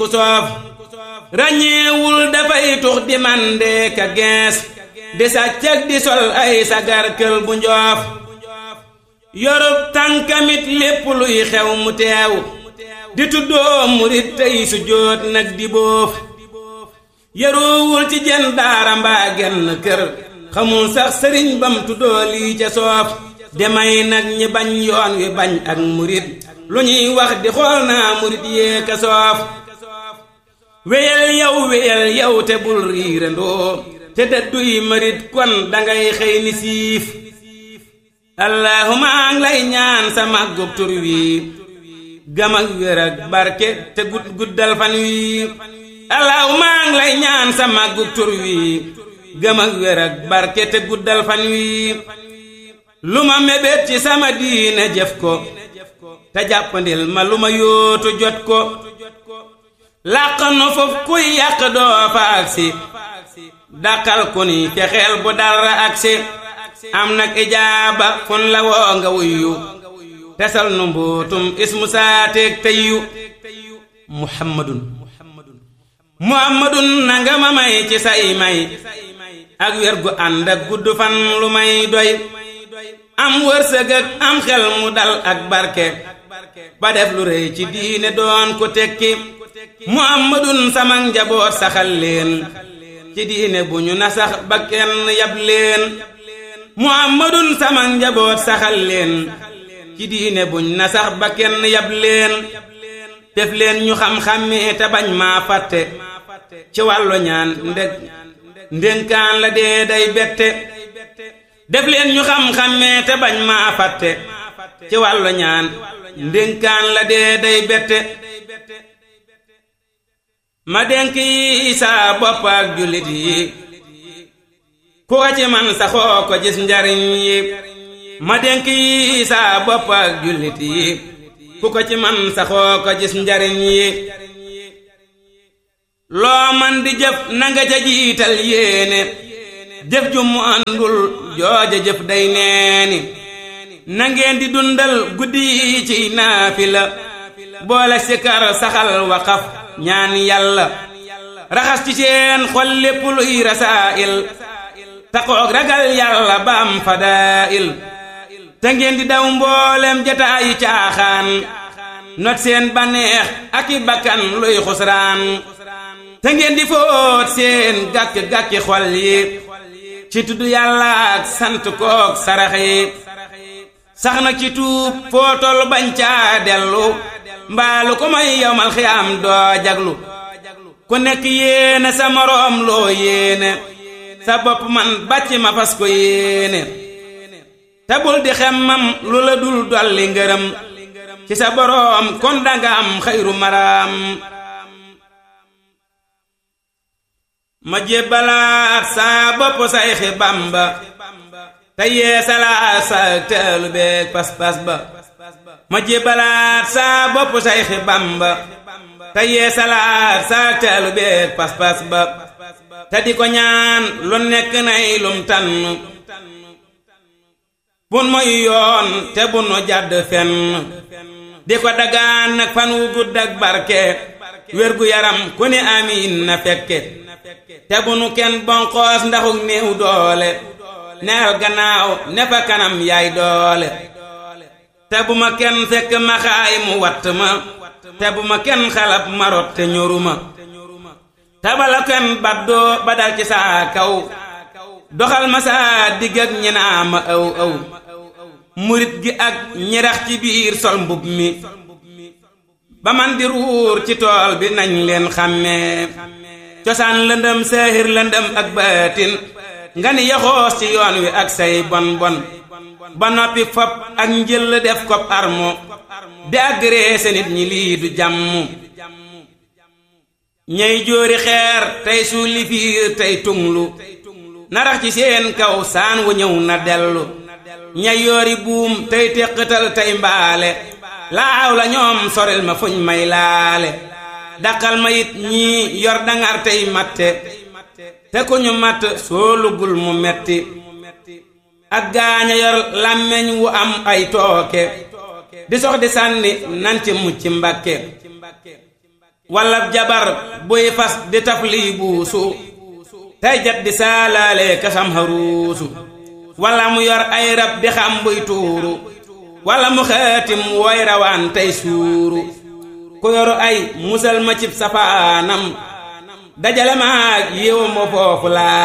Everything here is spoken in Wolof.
ku soof ràññeewul dafay tux di mande ka gees di sàccag di sol ay sagar kël bu njoof yorub tànkamit lépp luy xew mu teew di tuddoo murit tey su jóot nag di boof yaroowul ci jenn daara mbaa genn kër xamul sax sëriñ bam tuddoo lii ca soof demay nag ñi bañ yoon wi bañ ak murit lu ñuy wax di xool naa murit yee ka soof wéyal yow wéyal yow te bul riirandoo te dëdduy marit kon dangay xëy ni siif allahuma ngi lay ñaan sa màggub tur wi gam ak wér ak barke te gud guddal fan wi allahuma ngi lay ñaan sa màggub tur wi gam ak wér ak barke te guddal fan wi lu ma mébét ci sama diine jëf ko te jàppandil ma lu ma yóotu jot ko làq nu foofu kuy yàq doo fa agsi dàqal ku ni fexeel bu dara agsi am nag ijaaba fun la woo nga wuyyu tesal nu mbootum ismu saateeg teyyu muhammadun muhammadun nanga ma may ci say may ak wér gu ànd ak gudd fan lu may doy am wërsëg ak am xel mu dal ak barke ba def lu rëy ci diine doon ko tekki muhammadun sama njaboot saxal leen ci diine bu ñu nasax ba kenn yab leen muhammadun sama njaboot saxal leen ci diine buñ nasax ba kenn yab leen def leen ñu xam-xammee te bañ maa fàtte ci wàllu ñaan ndeg ndénkaan la dee day bette def leen ñu xam-xammee te bañ maa fàtte ci wàllu ñaan ndénkaan la dee day bette ma dénk yi saa bopp ak jullit yi ku ko ci man saxoo ko gis njariñ yi ma dénk yi saa bopp ak jullit yi ku ko ci man saxoo ko gis njariñ yi loo man di jëf nanga ca jiital yéene jëf ju mu àndul jooja jëf day neeni na ngeen di dundal guddi yi ci naafila boole sikar saxal waqaf ñaan yàlla raxas ci seen xol lépp luy rasaa'il taqoog ragal yàlla ba am fadaa'il te ngeen di daw mboolem jataayi caaxaan not seen baneex ak i bakkan luy xusraan te ngeen di fóot seen gàkk-gàkki xol yi ci tudd yàlla ak sant kook sarax yi sax na ci tuub foo tol bañ caa dellu mbaalu ko may yowmal xiyaam doo jaglu ku nekk yéene sa moroom loo yéene sa bopp man bàcc ma fas ko yéene te bul di xemmam lu la dul dolli ngërëm ci sa boroom kon danga am xayru maraam ma jébbalaat saa bopp sayxi bamba te yeesalaat sa teelu beeg pas-pas ba ma jébbalaat saa bopp sayxi bamba te yeesalaat sa teelu beeg pas-pas ba te di ko ñaan lu nekk nay lum tànn bun moy yoon te bunu jàdd fenn di ko dagaan nag fan wu gudd ak barke wér gu yaram ku ne amiin na fekke te bu nu kenn bonqoos ndaxuk néew doole neel gannaaw ne fa kanam yaay doole te bu ma kenn fekk ma xaay mu watt ma te bu ma kenn xalab marot te ñoruma te bala kenn baddoo ba dal ci saa kaw doxal ma saa digg ak ñi naa ma ëw ëw murit gi ak ñirax ci biir sol mbub mi ba man di ruur ci tool bi nañ leen xàmmee cosaan lëndëm seehir lëndëm ak baatin nga ni yaxoos ci yoon wi ak say bon bon ba noppi fop ak njël def kob armo di agréese nit ñi lii du jàmm ñey jóori xeer tey suuli fiir tey tunglu narax ci seen kaw saan wu ñëw na dellu ñay yoori buum tey téqatal tey mbaale laaw la ñoom soril ma fuñ may laale daqal ma it ñii yor dangar tey matte te ku ñu matt soo lugul mu metti ak gaaña yor làmmeñ wu am ay tooke di sox di sànni nan ci mucc mbakke walla jabar buy fas di taf lii buusu tey jat di saalaale kasam xaruusu walla mu yor ay rab di xam buy tuuru walla mu xaatim woy rawaan tey suuru ku yoru ay musal ma cib safaanam dajale maag yiw ma foofu laa